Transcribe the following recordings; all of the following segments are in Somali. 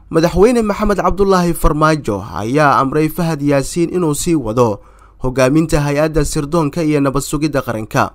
madaxweyne maxamed cabdulaahi farmaajo ayaa amray fahad yaasiin inuu sii wado hogaaminta hay-adda sirdoonka iyo nabad sugidda qaranka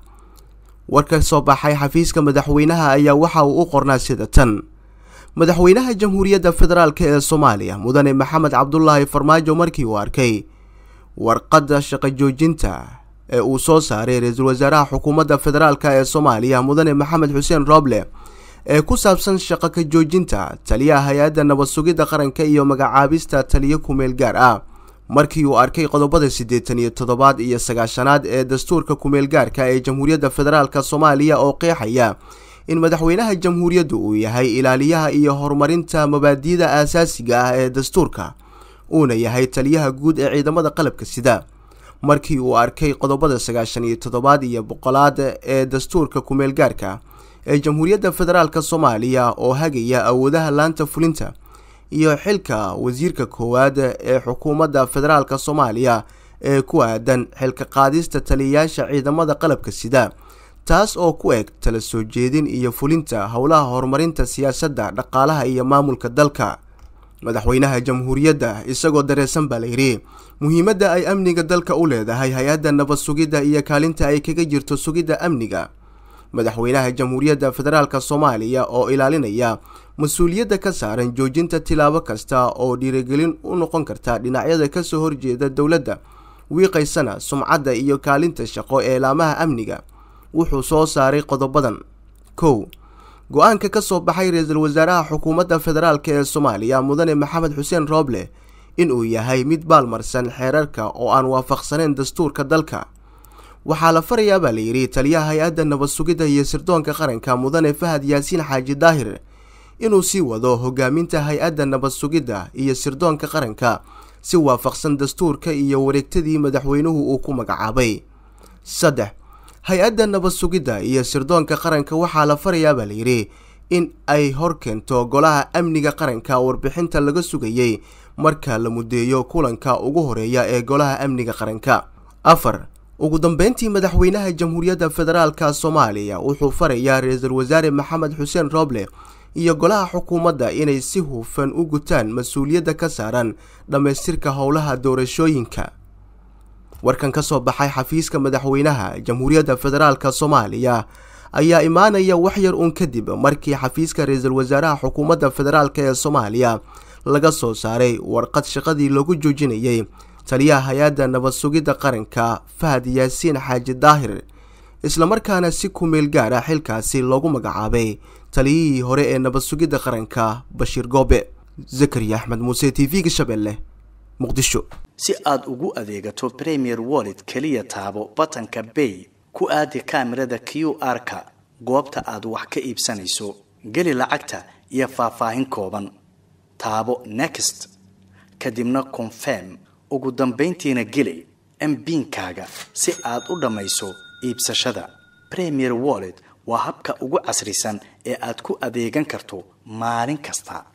war ka soo baxay xafiiska madaxweynaha ayaa waxa uu u qornaa sida tan madaxweynaha jamhuuriyadda federaalk ee soomaaliya mudane maxamed cabdulaahi farmaajo markii uu arkay warqadda shaqo joojinta ee uu soo saaray ra-iisul wasaaraha xukuumadda federaalk ee soomaaliya mudane maxamed xuseen rooble ee ku saabsan shaqo ka joojinta taliyaha hay-adda nabad sugidda qaranka iyo magacaabista taliyo kumeel gaar ah markii uu arkay qodobada siddeetan iyo toddobaad iyo sagaashanaad ee dastuurka kumeel gaarka ee jamhuuriyadda federaalk soomaaliya oo qeexaya in madaxweynaha jamhuuriyaddu uu yahay ilaaliyaha iyo horumarinta mabaadi'da aasaasiga ah ee dastuurka uuna yahay taliyaha guud ee ciidamada qalabka sida markii uu arkay qodobada sagaashan iyo toddobaad iyo boqolaad ee dastuurka kumeel gaarka ee jamhuuriyadda federaalk soomaaliya oo hagaya awoodaha laanta fulinta iyo xilka wasiirka koowaad ee xukuumadda federaalk soomaaliya ee ku aadan xilka qaadista taliyayaasha ciidamada qalabka sida taas oo ku eg tala soo jeedin iyo fulinta howlaha horumarinta siyaasadda dhaqaalaha iyo maamulka dalka madaxweynaha jamhuuriyadda isagoo dareesan baa layidhi muhiimadda ay amniga dalka u leedahay hay-adda nabad sugidda iyo kaalinta ay kaga jirto sugidda amniga madaxweynaha jamhuuriyadda federaalk soomaaliya oo ilaalinaya mas-uuliyadda ka saaran joojinta tilaabo kasta oo dhiirigelin u noqon karta dhinacyada kasoo horjeeda dowladda wiiqaysana sumcadda iyo kaalinta shaqo ee laamaha amniga wuxuu soo saaray qodobadan kow go-aanka ka soo baxay ra-iisul wasaaraha xukuumadda federaalk ee soomaaliya mudane maxamed xuseen rooble inuu yahay mid baalmarsan xeerarka oo aan waafaqsaneyn dastuurka dalka waxaa la farayaa baa layidhi taliyaha hay-adda nabad sugidda iyo sirdoonka qaranka mudane fahad yaasiin xaaji daahir inuu sii wado hogaaminta hay-adda nabad sugidda iyo sirdoonka qaranka si waafaqsan dastuurka iyo wareegtadii madaxweynuhu uu ku magacaabay saddex hay-adda nabad sugidda iyo sirdoonka qaranka waxaa la farayaa baa layidhi in ay hor keento golaha amniga qaranka warbixinta laga sugayey marka la mudeeyo kulanka ugu horeeya ee golaha amniga qaranka afar ugu dambeyntii madaxweynaha jamhuuriyadda federaalk soomaaliya wuxuu farayaa ra-iisul wasaare maxamed xuseen rooble iyo golaha xukuumadda inay si hufan u gutaan mas-uuliyadda ka saaran dhammaystirka howlaha doorashooyinka warkan ka soo baxay xafiiska madaxweynaha jamhuuriyadda federaalk soomaaliya ayaa imaanaya waxyar uun kadib markii xafiiska ra-iisul wasaaraha xukuumadda federaalk ee soomaaliya laga soo saaray warqad shaqadii loogu joojinayay taliyaha hay-adda nabad sugidda qaranka fahad yaasiin xaaji daahir islamarkaana si kumeel gaara xilkaasi loogu magacaabay taliyihii hore ee nabad sugidda qaranka bashiir goobe zakariya axmed muuse t v-ga shabeelle muqdisho si aad ugu adeegato premier wallet keliya taabo batanka bay ku aadi kaamirada q r-ka goobta aad wax ka iibsanayso geli lacagta iyo faahfaahin kooban taabo next kadibna confirm ugu dambayntiina geli mbiinkaaga si aad u dhammayso iibsashada premier wallet waa habka ugu casrisan ee aad ku adeegan karto maalin kasta